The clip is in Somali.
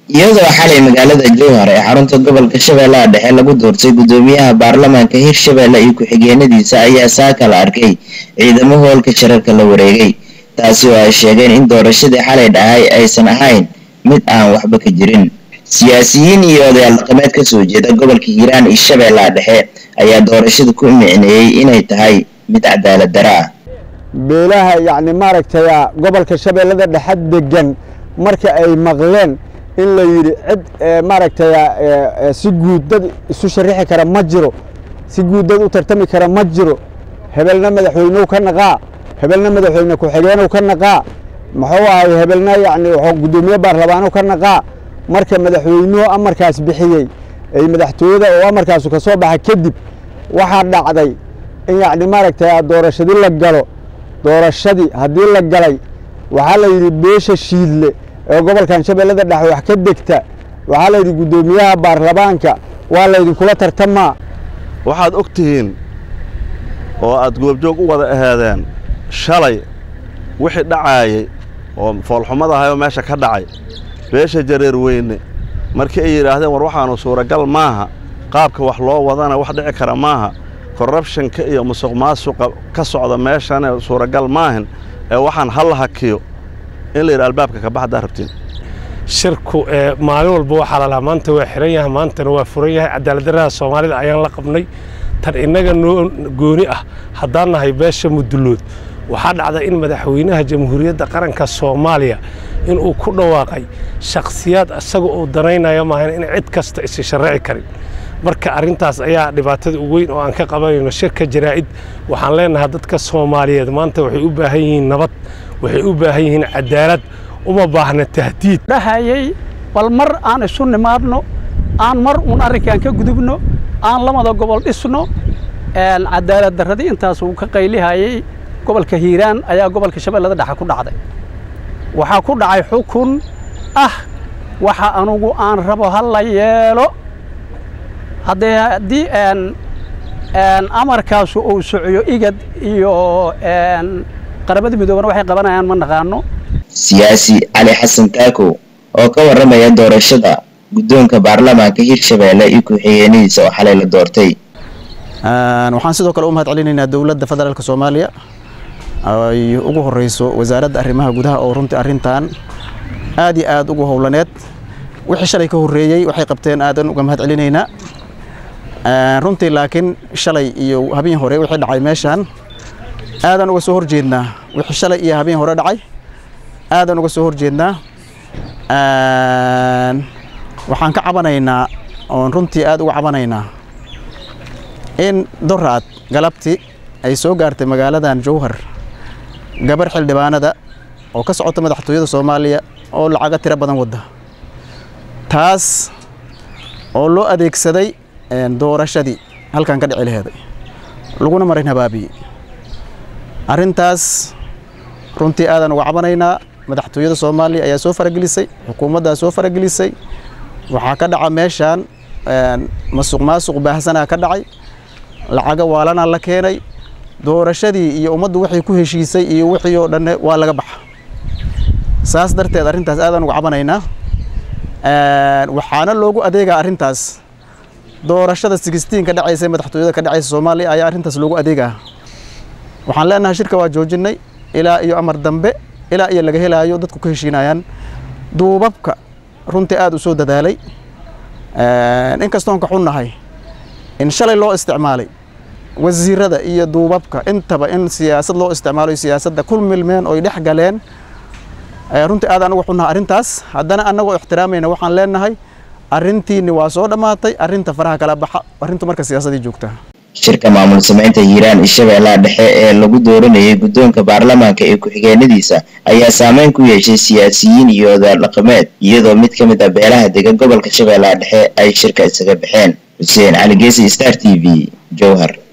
iyadoo xalay magaalada jowhar ee xarunta gobolka shabeellaha dhexe lagu doortay guddoomiyaha baarlamaanka hirshabeelle iyo ku-xigeenadiisa ayaa saaka la arkay ciidamo hoolka shirarka la wareegay taasi oo ay sheegeen in doorashadii xalay dhahay aysan ahayn mid aan waxba ka jirin siyaasiyiin iyo odayaal dhaqameed kasoo jeeda gobolka hiiraan iyo shabeellaha dhexe ayaa doorashada ku micneeyey inay tahay mid cadaalad dara ah beelaha yacni maaragtay gobolka shabeellada dhexe degan marka ay maqleen in la yidhi cid maaragtay si guud dad isu sharixi kara ma jiro si guud dad u tartami kara ma jiro hebelna madaxweynew ka naqaa hebelna madaxweyne ku-xigeenw ka naqaa muxuu ahay hebelna yacni guddoomiye baarlamaanow ka naqaa marka madaxweynuhu amarkaas bixiyey ay madaxtooyada oo amarkaasu ka soo baxa kadib waxaa dhacday in yacni maaragtay doorashadii la galo doorashadii haddii la galay waxaa la yidhi beesha shiidle ee gobolkan shabeellada dhexe wax ka degta waxaa la yidhi guddoomiyaha baarlamaanka waa laydinkula tartamaa waxaad og tihiin oo aad goobjoog u wada ahaadeen shalay wixii dhacaayay oo foolxumadahayoo meesha ka dhacay beesha jareer weyne markii ay yidhaahdeen war waxaanu suuragal maaha qaabka wax loo wadana wax dhici kara maaha korrabshanka iyo musuq maasuqa ka socda meeshane suuragal maahin ee waxaan hal hakiyo in la yidhi albaabka ka baxdaa rabtiin shirku maalin walba waxaa lalahaa maanta waa xiran yahay maantana waa furan yahay cadaaladdarrada soomaalida ayaan la qabnay tan innaga noo gooni ah haddaan nahay beesha mudullood waxaa dhacda in madaxweynaha jamhuuriyadda qaranka soomaaliya inuu ku dhawaaqay shakhsiyaad isaga uu danaynaya maahan in cid kasta isi sharraci karin marka arrintaas ayaa dhibaatada u weyn oo aan ka qabanayno shirka jaraa'id waxaan leenahay dadka soomaaliyeed maanta waxay u baahan yihiin nabad waxay u baahan yihiin cadaalad uma baahna tahdiid dhahayay bal mar aan isu nimaadno aan mar uun arrinkaan ka gudubno aan lamada gobol dhisno cadaalad darradii intaas uu ka qaylihayay gobolka hiiraan ayaa gobolka shabeellada dhexe ku dhacday waxaa ku dhacay xukun ah waxa anugu aan rabo ha la yeelo haddee haddii amarkaasu uu socyo igad iyo qaramada midoobana waxay qabanayaan ma naqaano siyaasi cali xasan taakow oo ka warramaya doorashada guddoonka baarlamaanka hirshabeelle iyo ku-xigeenadiisa oo xalay la doortay waxaan sidoo kale u mahad celinaynaa dowladda federaalk soomaaliya ay ugu horeyso wasaaradda arrimaha gudaha oo runtii arrintan aad iyo aad ugu howlaneed wixii shalay ka horreeyey waxay qabteen aadan uga mahad celinaynaa runtii laakiin shalay iyo habeen hore wixii dhacay meeshaan aadan uga soo horjeednaa wixii shalay iyo habeen hore dhacay aadan uga soo horjeednaa waxaan ka cabanaynaa oon runtii aad uga cabanaynaa in doraad galabti ay soo gaartay magaaladan jowhar gabar xildhibaanada oo ka socota madaxtooyada soomaaliya oo lacaga tiro badan wadda taas oo loo adeegsaday doorashadii halkan ka dhici laheeday laguna marin habaabiyey arrintaas runtii aadan uga cabanaynaa madaxtooyada soomaaliya ayaa soo faragelisay xukuumaddaa soo faragelisay waxaa ka dhaca meeshaan masuq maasuq baahsanaa ka dhacay lacaga waalanaa la keenay doorashadii iyo ummaddu waxay ku heshiisay iyo wixii oo dhanne waa laga baxa saas darteed arrintaas aadaan uga cabanaynaa waxaana loogu adeegaa arrintaas doorashada sixteen ka dhacaysa madaxtooyada ka dhacaysa soomaaliya ayaa arrintaas loogu adeegaa waxaan leenahay shirka waa joojinnay ilaa iyo amar dambe ilaa iyo laga helaayo dadku ka heshiinayaan duubabka runtii aad u soo dadaalay inkastoon ka xunnahay in shalay loo isticmaalay wasiirada iyo duubabka intaba in siyaasad loo isticmaalo siyaasadda ku milmeen oy dhex galeen runtii aad anugu xunnaha arrintaas haddana annagoo ixtiraamayna waxaan leenahay arrintiinni waa soo dhammaatay arrinta faraha kala baxa arrintu marka siyaasadii joogta shirka maamul samaynta hiiraan iyo shabeellaha dhexe ee lagu dooranayay guddoonka baarlamaanka ee ku-xigeenadiisa ayaa saameyn ku yeeshay siyaasiyiin iyo odaal dhaqameed iyadoo mid ka mid ah beelaha dega gobolka shabeellaha dhexe ay shirka isaga baxeen xuseen cali geesi star t v jowhar